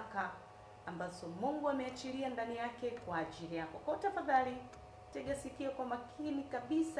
baraka ambazo Mungu ameachilia ndani yake kwa ajili yako. Kwa hiyo tafadhali tega sikio kwa makini kabisa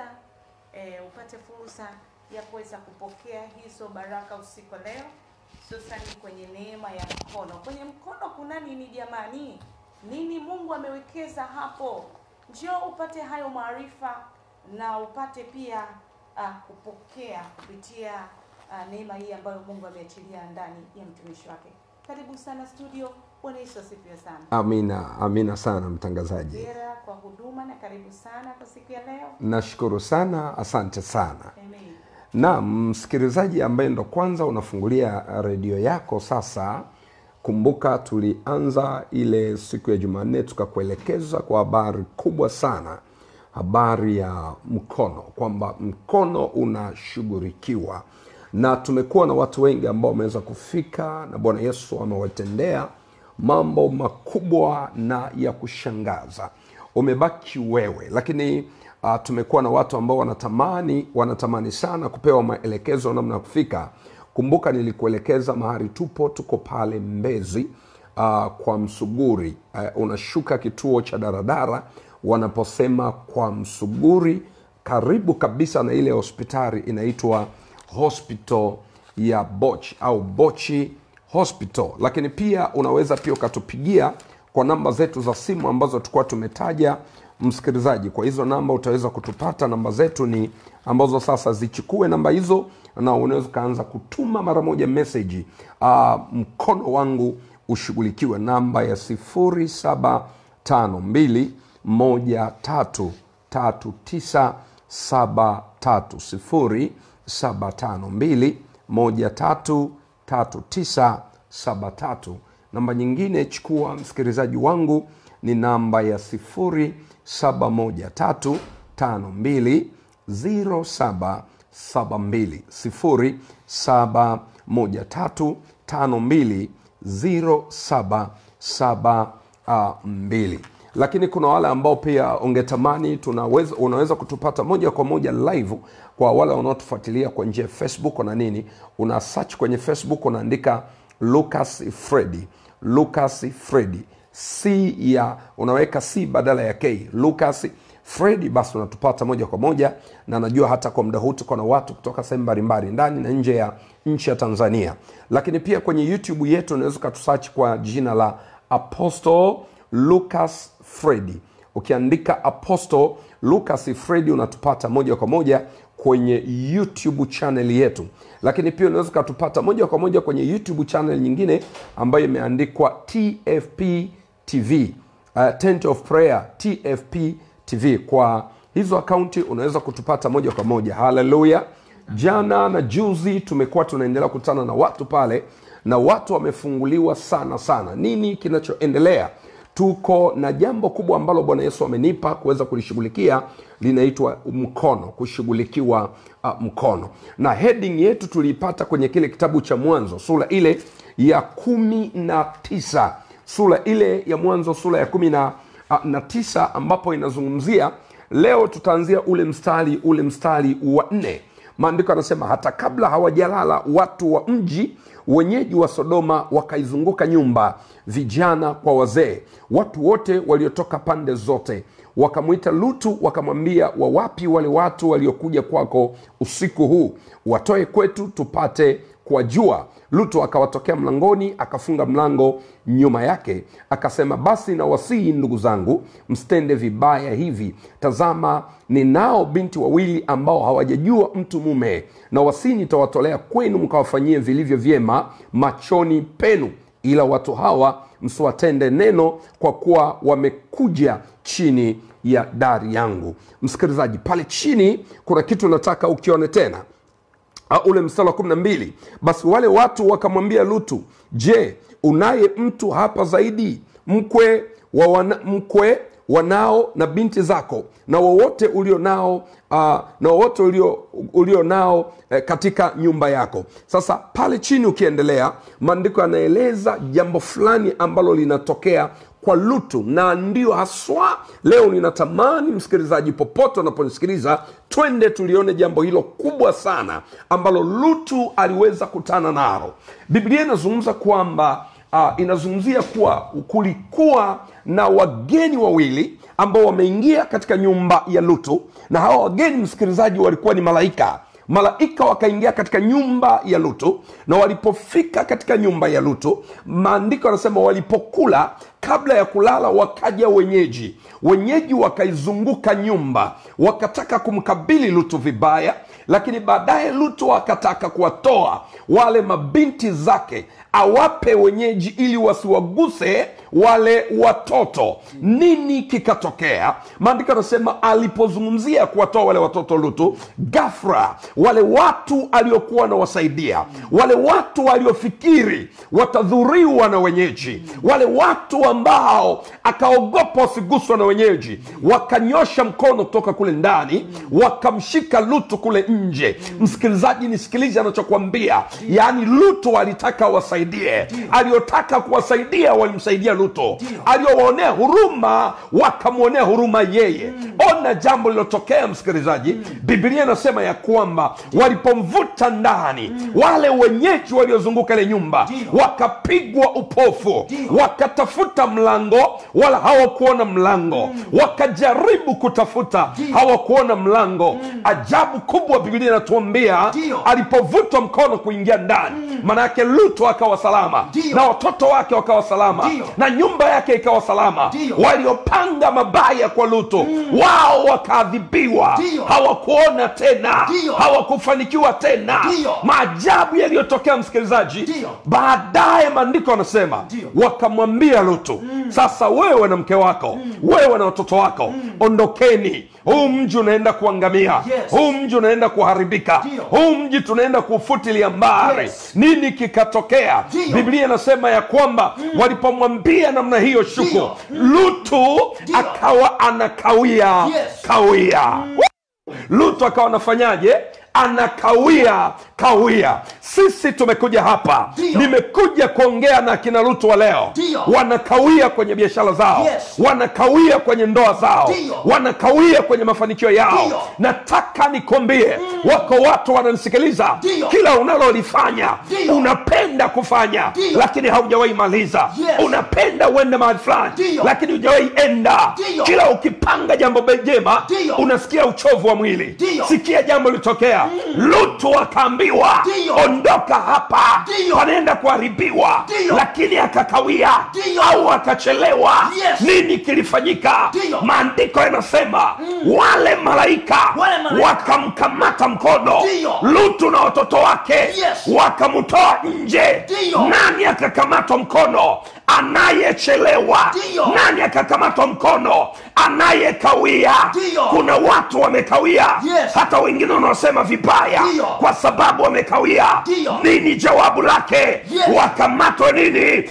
e, upate fursa ya kuweza kupokea hizo baraka usiku wa leo, hususani kwenye neema ya mkono. Kwenye mkono kuna nini jamani? Nini Mungu amewekeza hapo? Njoo upate hayo maarifa na upate pia uh, kupokea kupitia uh, neema hii ambayo Mungu ameachilia ndani ya mtumishi wake. Karibu sana studio. Bwana Yesu asifiwe sana. Amina, amina sana mtangazaji. Hongera kwa huduma na karibu sana kwa siku ya leo. Nashukuru sana, asante sana. Amen. Na msikilizaji ambaye ndo kwanza unafungulia redio yako sasa, kumbuka tulianza ile siku ya Jumanne tukakuelekeza kwa habari kubwa sana, habari ya mkono, kwamba mkono unashughulikiwa, na tumekuwa na watu wengi ambao wameweza kufika na Bwana Yesu amewatendea mambo makubwa na ya kushangaza. Umebaki wewe, lakini uh, tumekuwa na watu ambao wanatamani wanatamani sana kupewa maelekezo namna ya kufika. Kumbuka nilikuelekeza mahali tupo, tuko pale Mbezi uh, kwa Msuguri. Uh, unashuka kituo cha daradara wanaposema kwa Msuguri, karibu kabisa na ile hospitali inaitwa hospital ya Boch au Bochi Hospital. Lakini pia unaweza pia ukatupigia kwa namba zetu za simu ambazo tulikuwa tumetaja msikilizaji. Kwa hizo namba utaweza kutupata. Namba zetu ni ambazo sasa zichukue namba hizo, na unaweza ukaanza kutuma mara moja meseji uh, mkono wangu ushughulikiwe, namba ya sifuri saba tano mbili moja tatu tatu tisa saba tatu sifuri saba tano mbili moja tatu tatu tisa saba tatu. Namba nyingine chukua msikilizaji wangu ni namba ya sifuri saba moja tatu tano mbili ziro saba saba mbili sifuri saba moja tatu tano mbili ziro saba saba uh, mbili lakini kuna wale ambao pia ungetamani tunaweza unaweza kutupata moja kwa moja live kwa wale wanaotufuatilia kwa njia ya facebook na nini una search kwenye facebook unaandika lucas fredi lucas fredi c ya unaweka c badala ya k lucas fredi basi unatupata moja kwa moja na najua hata kwa muda huu tuko na watu kutoka sehemu mbalimbali ndani na nje ya nchi ya tanzania lakini pia kwenye youtube yetu unaweza ukatusachi kwa jina la apostle lucas fredi ukiandika apostle lucas fredi unatupata moja kwa moja kwenye youtube channel yetu lakini pia unaweza ukatupata moja kwa moja kwenye youtube channel nyingine ambayo imeandikwa tfp tv uh, tent of prayer tfp tv kwa hizo akaunti unaweza kutupata moja kwa moja haleluya jana na juzi tumekuwa tunaendelea kukutana na watu pale na watu wamefunguliwa sana sana nini kinachoendelea tuko na jambo kubwa ambalo bwana yesu amenipa kuweza kulishughulikia linaitwa mkono kushughulikiwa uh, mkono na heading yetu tuliipata kwenye kile kitabu cha mwanzo sura ile ya kumi na tisa sura ile ya mwanzo sura ya kumi na, uh, na tisa ambapo inazungumzia leo tutaanzia ule mstari ule mstari wa nne maandiko yanasema hata kabla hawajalala watu wa mji wenyeji wa sodoma wakaizunguka nyumba vijana kwa wazee watu wote waliotoka pande zote wakamwita lutu wakamwambia wawapi wale watu waliokuja kwako usiku huu watoe kwetu tupate kuwajua lutu akawatokea mlangoni akafunga mlango nyuma yake akasema basi na wasihi ndugu zangu mstende vibaya hivi tazama ninao binti wawili ambao hawajajua mtu mume na wasii nitawatolea kwenu mkawafanyie vilivyo vyema machoni penu ila watu hawa msiwatende neno kwa kuwa wamekuja chini ya dari yangu msikilizaji pale chini kuna kitu nataka ukione tena uh, ule mstari wa kumi na mbili basi wale watu wakamwambia lutu je unaye mtu hapa zaidi mkwe wa wana, mkwe wanao na binti zako na wowote ulio nao uh, na wowote ulio, ulio nao eh, katika nyumba yako sasa pale chini ukiendelea maandiko yanaeleza jambo fulani ambalo linatokea kwa lutu na ndio haswa leo ninatamani msikilizaji popote unaponisikiliza twende tulione jambo hilo kubwa sana ambalo lutu aliweza kutana nalo biblia inazungumza kwamba uh, inazungumzia kuwa kulikuwa na wageni wawili ambao wameingia katika nyumba ya lutu na hawa wageni msikilizaji walikuwa ni malaika malaika wakaingia katika nyumba ya lutu na walipofika katika nyumba ya lutu maandiko yanasema walipokula kabla ya kulala wakaja wenyeji wenyeji wakaizunguka nyumba wakataka kumkabili lutu vibaya lakini baadaye lutu akataka kuwatoa wale mabinti zake awape wenyeji ili wasiwaguse wale watoto nini kikatokea maandiko anasema alipozungumzia kuwatoa wale watoto lutu gafra wale watu aliokuwa wanawasaidia wale watu waliofikiri watadhuriwa na wenyeji wale watu ambao akaogopa wasiguswa na wenyeji wakanyosha mkono kutoka kule ndani wakamshika lutu kule nje msikilizaji nisikilize anachokwambia yaani lutu alitaka wasaidie aliotaka kuwasaidia walimsaidia lutu aliowaonea huruma wakamwonea huruma yeye ona jambo lilotokea msikilizaji biblia inasema ya kwamba walipomvuta ndani wale wenyeji waliozunguka ile nyumba wakapigwa upofu wakatafuta mlango wala hawakuona mlango wakajaribu kutafuta hawakuona mlango ajabu kubwa biblia inatuambia Ndio. alipovutwa mkono kuingia ndani maana yake lutu akawa salama Ndio. na watoto wake wakawa salama Ndio. na nyumba yake ikawa salama Ndio. waliopanga mabaya kwa lutu wao wakaadhibiwa Ndio. hawakuona tena Ndio. hawakufanikiwa tena Ndio. maajabu yaliyotokea msikilizaji Ndio. baadaye maandiko anasema Ndio. wakamwambia lutu sasa wewe na mke wako wewe na watoto wako ondokeni huu mji unaenda kuangamia Yes. huu mji unaenda kuharibika Ndio. huu mji tunaenda kufutilia mbali Yes. nini kikatokea Ndio. biblia inasema ya kwamba walipomwambia namna hiyo shuku Ndio. lutu Ndio. akawa anakawia Yes. kawia lutu akawa anafanyaje anakawia kawia sisi tumekuja hapa Ndio. nimekuja kuongea na akina lutu wa leo Ndio. wanakawia kwenye biashara zao Yes. wanakawia kwenye ndoa zao Ndio. wanakawia kwenye mafanikio yao Ndio. nataka nikwambie wako watu wananisikiliza Ndio. kila unalolifanya Ndio. unapenda kufanya Ndio. lakini haujawahi maliza Yes. unapenda uende mahali fulani Ndio. lakini hujawahi enda Ndio. kila ukipanga jambo be- jema Ndio. unasikia uchovu wa mwili Ndio. sikia jambo litokea lutu akaambiwa Ndio. ondoka hapa Ndio. panaenda kuharibiwa Ndio. lakini akakawia Ndio. au akachelewa Yes. nini kilifanyika Ndio. maandiko yanasema wale malaika Wale malaika. wakamkamata mkono Ndio. lutu na watoto wake Yes. wakamtoa nje Ndio. nani akakamatwa mkono anayechelewa Ndio. nani akakamatwa mkono anayekawia Ndio. kuna watu wamekawia Yes. hata wengine wanaosema vibaya Ndio. kwa sababu wamekawia Ndio. nini jawabu lake Yes. wakamatwa nini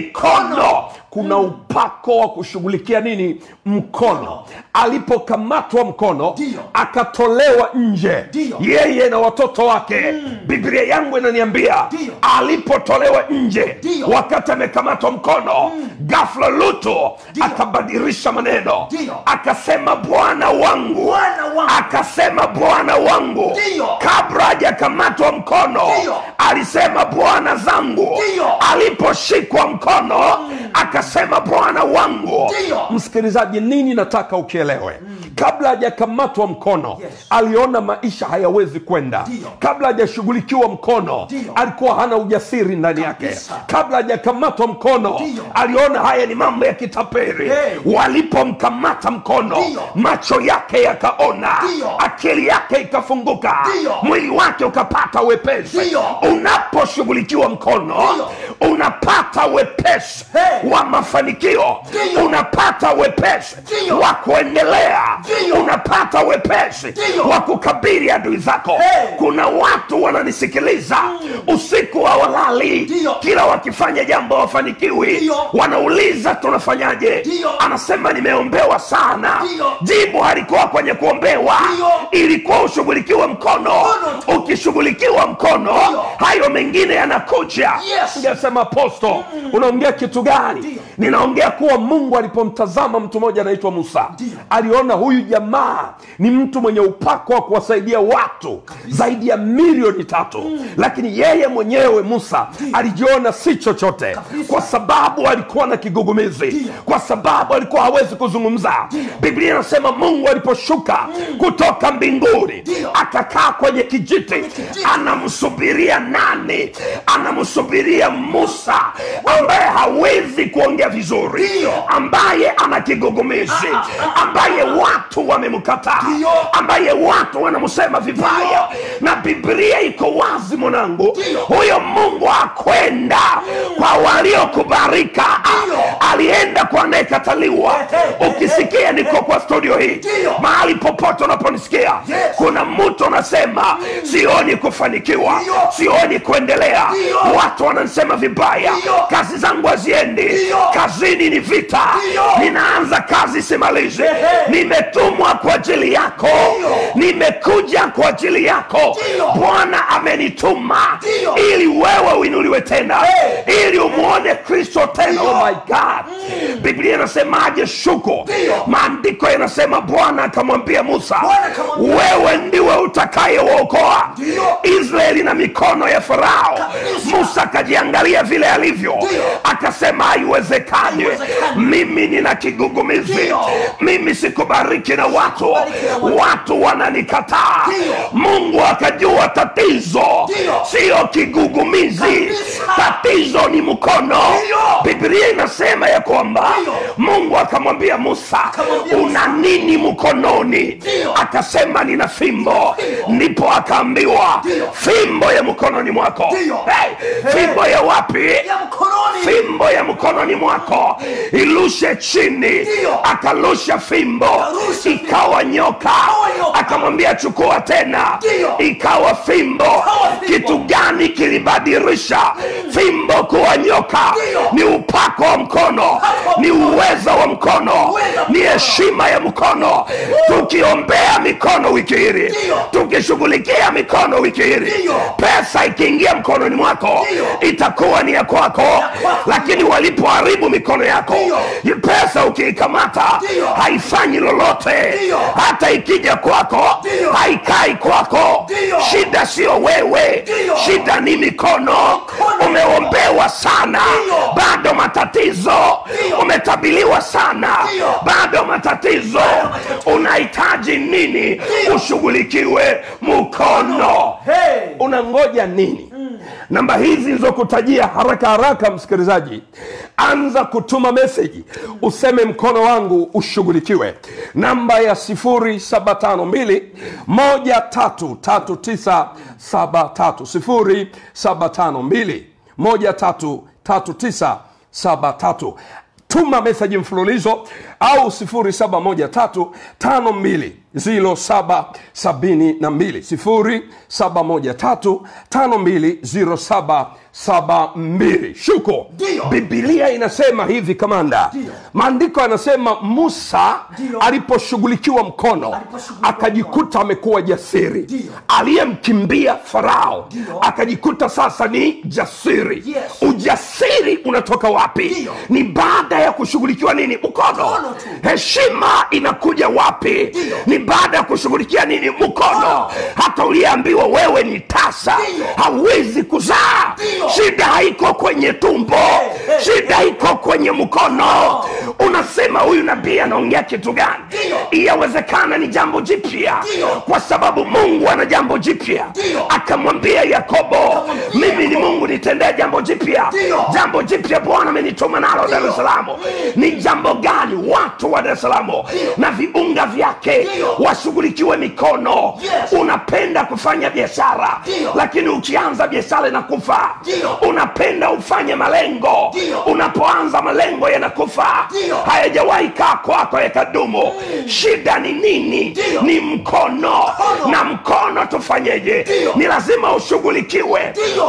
mikono kuna upako wa kushughulikia nini mkono alipokamatwa mkono Ndio. akatolewa nje Ndio. yeye na watoto wake biblia yangu inaniambia Ndio. alipotolewa nje Ndio. wakati amekamatwa mkono gafla luto Ndio. akabadilisha maneno Ndio. akasema bwana wangu Bwana wangu. akasema bwana wangu Ndio. kabla hajakamatwa mkono Ndio. alisema bwana zangu Ndio. aliposhikwa mkono akasema bwana wangu Ndio. msikilizaji nini nataka ukielewe kabla hajakamatwa mkono Yes. aliona maisha hayawezi kwenda Ndio. kabla hajashughulikiwa mkono Ndio. alikuwa hana ujasiri ndani yake Kabisa. kabla hajakamatwa mkono Ndio. aliona haya ni mambo ya kitaperi Hey. walipomkamata mkono Ndio. macho yake yakaona Ndio. akili yake ikafunguka Ndio. mwili wake ukapata wepesi Ndio. unaposhughulikiwa mkono Ndio. unapata wepesi Hey. wa mafanikio Ndio. unapata wepesi Ndio. wa kuendelea Ndio. unapata wepesi Ndio. wa kukabili adui zako Hey. kuna watu wananisikiliza usiku wa walali Ndio. kila wakifanya jambo wafanikiwi Ndio. wanauliza tunafanyaje Ndio. anasema nimeombewa sana Ndio. jibu halikuwa kwenye kuombewa Ndio. ilikuwa ushughulikiwe mkono Mkono tu. ukishughulikiwa mkono Ndio. hayo mengine yanakuja Yes. Ndio unasema aposto unaongea kitu gani Ndiyo. ninaongea kuwa mungu alipomtazama mtu mmoja anaitwa musa Ndiyo. aliona huyu jamaa ni mtu mwenye upako wa kuwasaidia watu zaidi ya milioni tatu lakini yeye mwenyewe musa alijiona si chochote Kabisa. kwa sababu alikuwa na kigugumizi Ndiyo. kwa sababu alikuwa hawezi kuzungumza biblia inasema mungu aliposhuka kutoka mbinguni Ndiyo. akakaa kwenye kijiti kijiti. anamsubiria nani anamsubiria musa ambaye hawezi kuongea vizuri Ndiyo. ambaye ana kigugumizi Ah, ah, ambaye watu wamemkataa Ndiyo. ambaye watu wanamsema vibaya na biblia iko wazi mwanangu Ndiyo. huyo mungu akwenda kwa waliokubarika Ndiyo. alienda kwa anayekataliwa Ehe, ukisikia niko kwa studio hii Ndiyo. mahali popote unaponisikia Yes. kuna mtu anasema sioni kufanikiwa Ndiyo. sioni kuendelea Ndiyo. watu wanansema vibaya Ndiyo. kazi zangu haziendi Ndiyo. kazini ni vita Ndiyo. ninaanza kazi simalizi Ehe. nimetumwa kwa ajili yako Ndiyo. nimekuja kwa ajili yako Ndiyo. bwana amenituma Ndiyo. ili wewe uinuliwe tena Hey. ili umwone kristo tena Ndiyo. oh my god biblia inasemaje shuko Ndiyo. maandiko yanasema bwana akamwambia musa Bwana akamwambia wewe ndiwe utakayewaokoa Ndiyo. israeli na mikono ya farao Kabisa. musa akajiangalia vile alivyo Ndiyo. akasema haiwezekani Haiwezekani. mimi nina kigugumizi Ndiyo. mimi sikubariki na watu Sikubariki na watu. watu wananikataa Ndiyo. mungu akajua tatizo Ndiyo. siyo kigugumizi Kabisa. tatizo ni mkono Ndiyo. biblia inasema ya kwamba Ndiyo. mungu akamwambia musa Akamwambia una nini mkononi Ndiyo. akasema nina fimbo Fimbo. ndipo akaambiwa Ndiyo. fimbo ya mkononi mwako Ndiyo. hey, fimbo ya wapi ya mkononi fimbo ya mkononi mwako ilushe chini Ndiyo. akalusha fimbo Akarusha fimbo. ikawa nyoka Ikawa nyoka. akamwambia chukua tena Ndiyo. ikawa fimbo Ikawa fimbo. kitu gani kilibadilisha fimbo kuwa nyoka Ndiyo. ni upako wa mkono Upako. ni uweza wa mkono Uweza wa ni mkono. heshima ya mkono tukiombea mikono wiki hili Ndiyo. tukishughulikia mikono wiki hili Ndiyo. pesa ikiingia mkononi mwako Ndiyo. itakuwa ni ya kwako kwako. lakini walipoharibu mikono yako Ndiyo. pesa ukiikamata Ndiyo. haifanyi lolote Ndiyo. hata ikija kwako Ndiyo. haikai kwako Ndiyo. shida sio wewe Ndiyo. shida ni mikono Mikono. umeombewa sana Ndiyo. bado matatizo Ndiyo. umetabiliwa sana Ndiyo. bado matatizo matatizo. unahitaji nini Ndiyo. ushughulikiwe mkono Hey. unangoja nini namba hizi nilizokutajia haraka haraka msikilizaji anza kutuma meseji useme mkono wangu ushughulikiwe namba ya 0752 133973 0752 133973 tuma meseji mfululizo au 0713520772 0713520772 shuko Ndiyo. bibilia inasema hivi kamanda Ndiyo. maandiko yanasema musa Ndiyo. aliposhughulikiwa mkono Aliposhughulikiwa akajikuta amekuwa jasiri Ndiyo. aliyemkimbia farao Ndiyo. akajikuta sasa ni jasiri Yes. ujasiri unatoka wapi Ndiyo. ni baada ya kushughulikiwa nini mkono Mkono tu. heshima inakuja wapi Ndiyo. ni baada ya kushughulikia nini mkono Mkono. hata uliambiwa wewe ni tasa Ndiyo. hauwezi kuzaa Ndiyo. shida haiko kwenye tumbo hey, shida iko kwenye mkono unasema huyu nabii anaongea kitu gani Ndiyo. yawezekana ni jambo jipya Ndiyo. kwa sababu mungu ana jambo jipya Ndiyo. akamwambia yakobo Akamwambia mimi ni mungu nitendea jambo jipya Ndiyo. jambo jipya bwana amenituma nalo dar es salaam ni jambo gani watu wa dar es salaam na viunga vyake Ndiyo. washughulikiwe mikono Yes. unapenda kufanya biashara Ndiyo. lakini ukianza biashara inakufa Ndiyo. unapenda ufanye malengo Ndiyo. unapoanza malengo yanakufa Ndiyo. hayajawahi kaa kwako yakadumu shida ni nini Ndiyo. ni mkono Mkono. na mkono tufanyeje Ndiyo. ni lazima ushughulikiwe Ndiyo.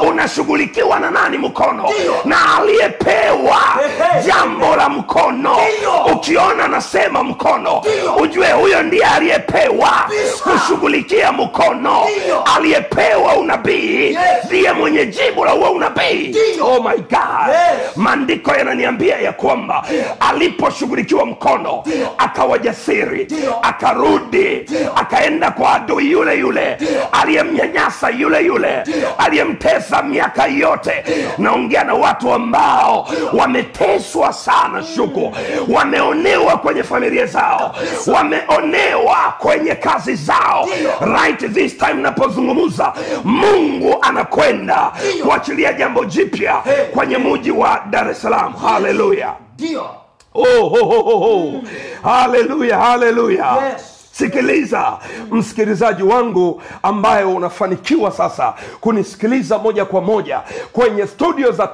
unashughulikiwa na nani mkono Ndiyo. na aliyepewa Ehe. jambo la mkono Ndiyo. ukiona anasema mkono Ndio. ujue huyo ndiye aliyepewa Kabisa. kushughulikia mkono Ndio. aliyepewa unabii Yes. ndiye mwenye jibu la huo unabii Ndio. oh my god Yes. maandiko yananiambia ya kwamba aliposhughulikiwa mkono Ndio. akawa jasiri Ndio. akarudi Ndio. akaenda kwa adui yule yule aliyemnyanyasa yule yule Ndio. aliyemtesa miaka yote naongea na watu ambao wameteswa sana shuku wameonewa kwenye familia zao wameonewa kwenye kazi zao Ndio. right this time napozungumza mungu anakwenda Ndio. kuachilia jambo jipya Hey. kwenye muji wa dar es salaam haleluya ndio oh, oh, oh, oh, oh. haleluya haleluya Yes. sikiliza msikilizaji wangu ambaye unafanikiwa sasa kunisikiliza moja kwa moja kwenye studio za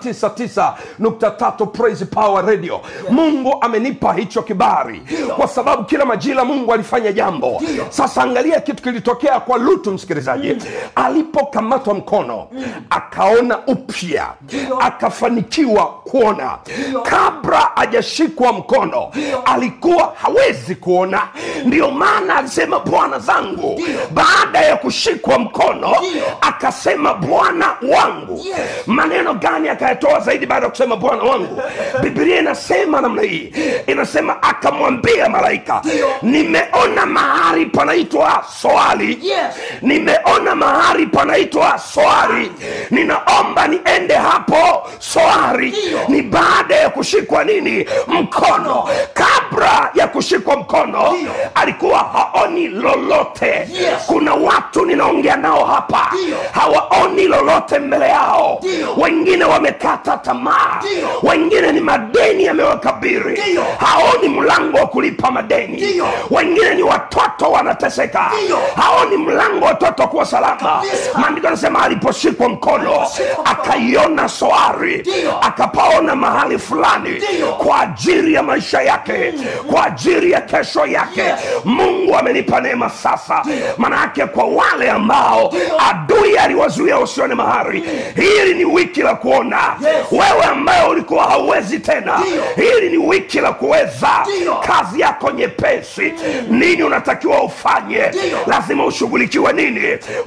99.3 praise power radio mungu amenipa hicho kibari kwa sababu kila majira mungu alifanya jambo Ndio. sasa angalia kitu kilitokea kwa lutu msikilizaji alipokamatwa mkono akaona upya Ndio. akafanikiwa kuona Ndio. kabla hajashikwa mkono Ndio. alikuwa hawezi kuona ndio maana alisema bwana zangu Ndio. baada ya kushikwa mkono Ndio. akasema bwana wangu Yes. maneno gani akayatoa zaidi baada ya kusema bwana wangu biblia inasema namna hii inasema akamwambia malaika Ndio. nimeona mahali panaitwa soali Yes. nimeona mahali panaitwa soari ninaomba niende hapo soari Ndio. ni baada ya kushikwa nini mkono kabla ya kushikwa mkono Ndio. alikuwa haoni lolote Yes. kuna watu ninaongea nao hapa Ndio. hawaoni lolote mbele yao Ndio. wengine wamekata tamaa Ndio. wengine ni madeni yamewakabiri Ndio. haoni mlango wa kulipa madeni Ndio. wengine ni watoto wanateseka Ndio. haoni mlango wa watoto kuwa salama Kabisa. maandiko anasema aliposhikwa mkono Aliposhikwa mkono. akaiona soari Ndio. akapaona mahali fulani Ndio. kwa ajili ya maisha yake kwa ajili ya kesho yake Yes. mungu amenipa neema sasa Ndio. maana yake kwa wale ambao Ndio. adui aliwazuia usione mahali hili ni wiki la kuona Yes. wewe ambaye ulikuwa hauwezi tena Ndio. hili ni wiki la kuweza Ndio. kazi yako nyepesi nini unatakiwa ufanye Ndio. lazima ushughulikiwe nini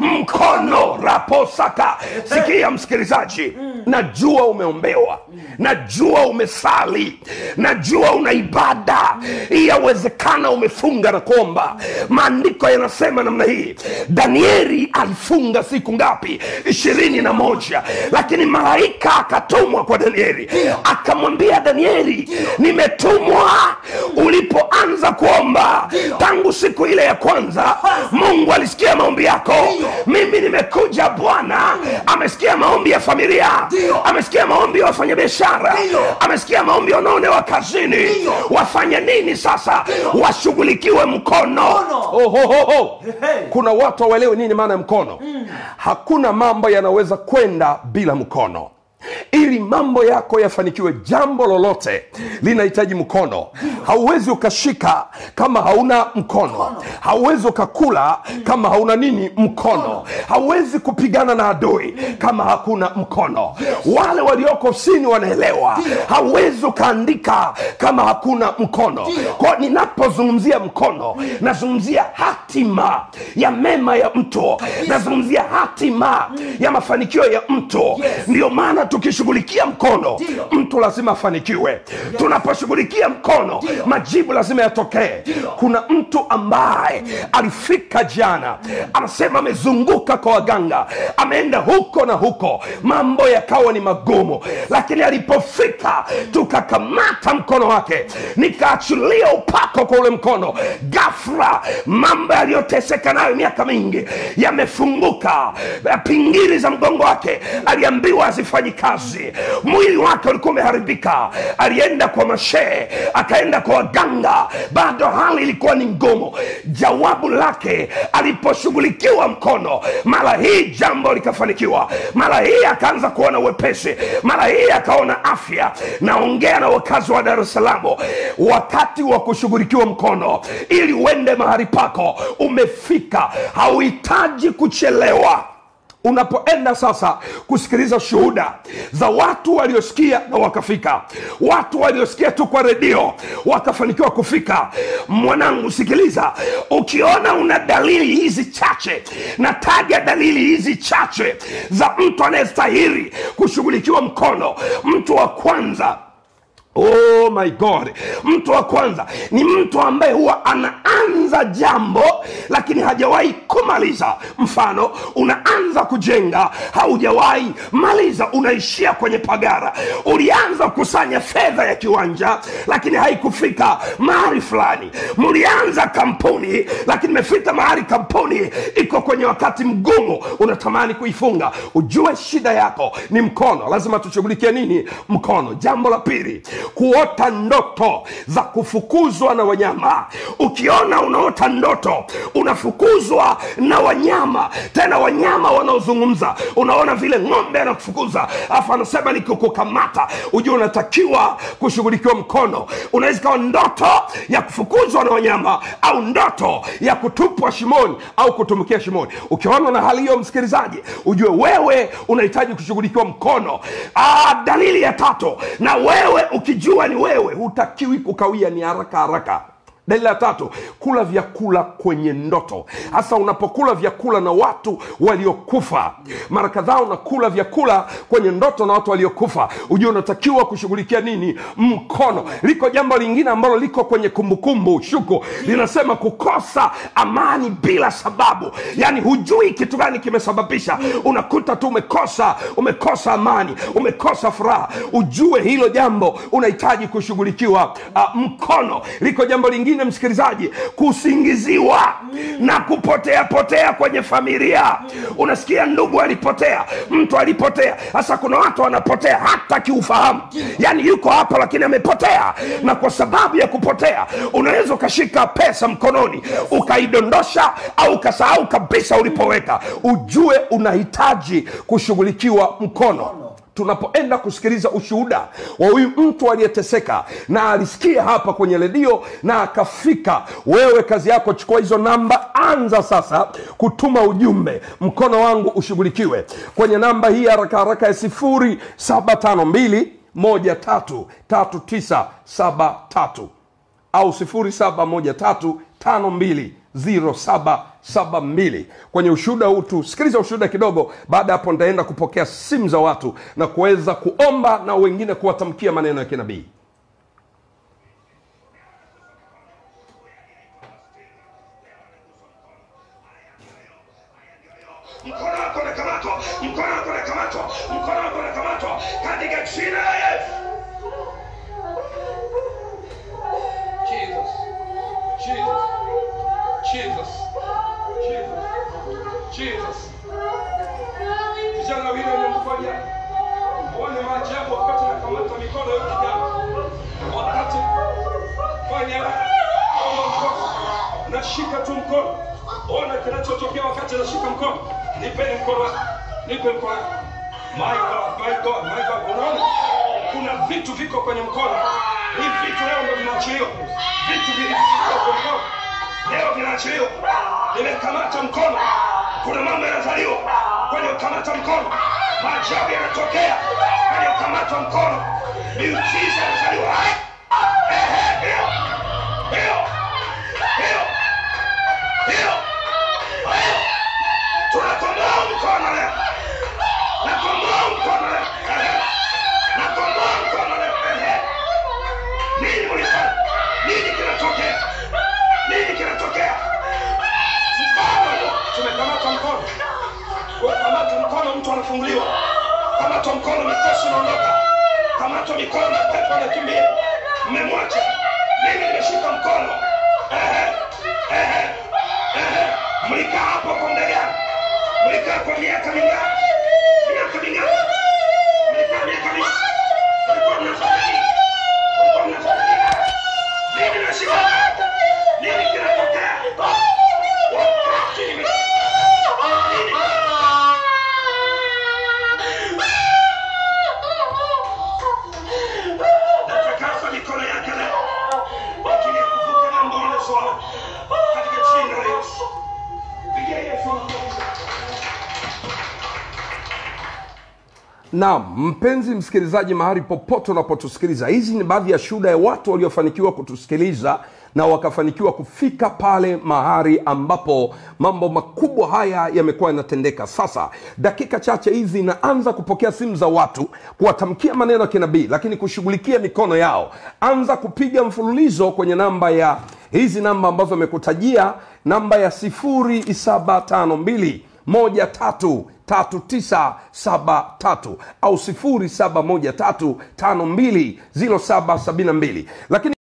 mkono raposaka sikia msikilizaji najua umeombewa najua umesali najua una ibada yawezekana umefunga na kuomba maandiko yanasema namna hii danieli alifunga siku ngapi ishirini na moja lakini malaika akatumwa kwa danieli akamwambia danieli nimetumwa ulipoanza kuomba tangu siku ile ya kwanza mungu alisikia maombi yako mimi nimekuja bwana amesikia maombi ya familia Ndio. amesikia maombi ya wafanyabiashara Ndio. amesikia maombi ya wanaonewa kazini Ndio. wafanye nini sasa Ndio. washughulikiwe mkono Mkono. oh, ho, ho, ho. Hey. kuna watu hawaelewi nini maana ya mkono hakuna mambo yanaweza kwenda bila mkono ili mambo yako yafanikiwe jambo lolote linahitaji mkono hauwezi ukashika kama hauna mkono hauwezi ukakula kama hauna nini mkono hauwezi kupigana na adui kama hakuna mkono wale walioko ofisini wanaelewa hauwezi ukaandika kama hakuna mkono kwao ninapozungumzia mkono nazungumzia hatima ya mema ya mtu nazungumzia hatima ya mafanikio ya mtu ndio maana tukishughulikia mkono Ndio. mtu lazima afanikiwe tunaposhughulikia mkono majibu lazima yatokee kuna mtu ambaye alifika jana anasema amezunguka kwa waganga ameenda huko na huko mambo yakawa ni magumu lakini alipofika tukakamata mkono wake nikaachilia upako kwa ule mkono gafra mambo yaliyoteseka nayo miaka mingi yamefunguka pingili za mgongo wake aliambiwa hazifanyi kazi mwili wake ulikuwa umeharibika alienda kwa mashee akaenda kwa waganga bado hali ilikuwa ni ngumu jawabu lake aliposhughulikiwa mkono mara hii jambo likafanikiwa mara hii akaanza kuona uwepesi mara hii akaona afya naongea na wakazi wa dar es salaam wakati wa kushughulikiwa mkono ili uende mahali pako umefika hauhitaji kuchelewa unapoenda sasa kusikiliza shuhuda za watu waliosikia na wakafika watu waliosikia tu kwa redio wakafanikiwa kufika mwanangu sikiliza ukiona una dalili hizi chache nataja dalili hizi chache za mtu anayestahili kushughulikiwa mkono mtu wa kwanza oh my god mtu wa kwanza ni mtu ambaye huwa anaanza jambo lakini hajawahi kumaliza mfano unaanza kujenga haujawahi maliza unaishia kwenye pagara ulianza kukusanya fedha ya kiwanja lakini haikufika mahali fulani mlianza kampuni lakini imefika mahali kampuni iko kwenye wakati mgumu unatamani kuifunga ujue shida yako ni mkono lazima tushughulikie nini mkono jambo la pili kuota ndoto za kufukuzwa na wanyama ukiona unaota ndoto unafukuzwa na wanyama tena wanyama wanaozungumza unaona vile ng'ombe anakufukuza alafu anasema nikikukamata ujue unatakiwa kushughulikiwa mkono unaweza ikawa ndoto ya kufukuzwa na wanyama au ndoto ya kutupwa shimoni au kutumikia shimoni ukiona na hali hiyo msikilizaji ujue wewe unahitaji kushughulikiwa mkono Aa, dalili ya tatu na wewe ukijua ni wewe hutakiwi kukawia ni haraka haraka dalili ya tatu kula vyakula kwenye ndoto hasa unapokula vyakula na watu waliokufa mara kadhaa unakula vyakula kwenye ndoto na watu waliokufa ujue unatakiwa kushughulikia nini mkono liko jambo lingine ambalo liko kwenye kumbukumbu shuko linasema kukosa amani bila sababu yaani hujui kitu gani kimesababisha unakuta tu umekosa umekosa amani umekosa furaha ujue hilo jambo unahitaji kushughulikiwa uh, mkono liko jambo lingine msikilizaji kusingiziwa na kupotea potea kwenye familia unasikia ndugu alipotea mtu alipotea sasa kuna watu wanapotea hata kiufahamu yaani yuko hapa lakini amepotea na kwa sababu ya kupotea unaweza ukashika pesa mkononi ukaidondosha au ukasahau kabisa ulipoweka ujue unahitaji kushughulikiwa mkono tunapoenda kusikiliza ushuhuda wa huyu mtu aliyeteseka na alisikia hapa kwenye redio na akafika wewe kazi yako chukua hizo namba anza sasa kutuma ujumbe mkono wangu ushughulikiwe kwenye namba hii haraka haraka ya sifuri saba tano mbili moja tatu tatu tisa saba tatu au 0713520772 kwenye ushuhuda huu tusikiliza ushuhuda kidogo baada ya hapo nitaenda kupokea simu za watu na kuweza kuomba na wengine kuwatamkia maneno ya kinabii mkono wako unakamatwa mkono wako unakamatwa mkono wako unakamatwa katika jina la yesu Jesus. Jesus. Jesus. Jesus. Jesus. Vijana wawili wamemfanya uone maajabu wakati nakamata mikono ya kijana, wakati fanya omba mkono, nashika tu mkono, ona kinachotokea wakati nashika mkono. Nipeni mkono wako, nipe mkono wako. My God, my God, my God, unaona kuna vitu viko kwenye mkono. Hivi vitu leo ndo vinaachiliwa, vitu vilivyo kwenye mkono leo vinaachiliwa. Nimekamata mkono, kuna mambo yanazaliwa kwenye ukamata mkono, maajabu yanatokea kwenye ukamata mkono, miujiza yanazaliwa. Ehe, hiyo hiyo hiyo hiyo hiyo, tunakomboa mkono leo, nakomboa mkono leo, Ehe. nakomboa mkono leo. Ehe. Nini mulifanya? Nini kinatokea? Nini kinatokea? Mkono tumekamata mkono, kamata mkono, mtu anafunguliwa. Kamata mkono, mikosi inaondoka. Kamata mikono, pepo anakimbia. Mmemwacha mimi, nimeshika mkono. Ehe, ehe, ehe. Mlikaa hapo kwa muda gani? Mlikaa kwa miaka mingapi? Miaka mingapi? Mlikaa miaka mingapi? Mlikuwa mnafanya nini? Mlikuwa mnafanya nini? Mimi nashika nini kinatokea? Wakati nime nini? Natakasa mikono yake leo. Naam, mpenzi msikilizaji, mahali popote unapotusikiliza, hizi ni baadhi ya shuhuda ya watu waliofanikiwa kutusikiliza na wakafanikiwa kufika pale mahali ambapo mambo makubwa haya yamekuwa yanatendeka. Sasa dakika chache hizi naanza kupokea simu za watu kuwatamkia maneno ya kinabii, lakini kushughulikia mikono yao. Anza kupiga mfululizo kwenye namba ya hizi namba ambazo amekutajia, namba ya sifuri saba tano mbili moja tatu tatu tisa saba tatu au sifuri saba moja tatu tano mbili ziro saba sabini na mbili lakini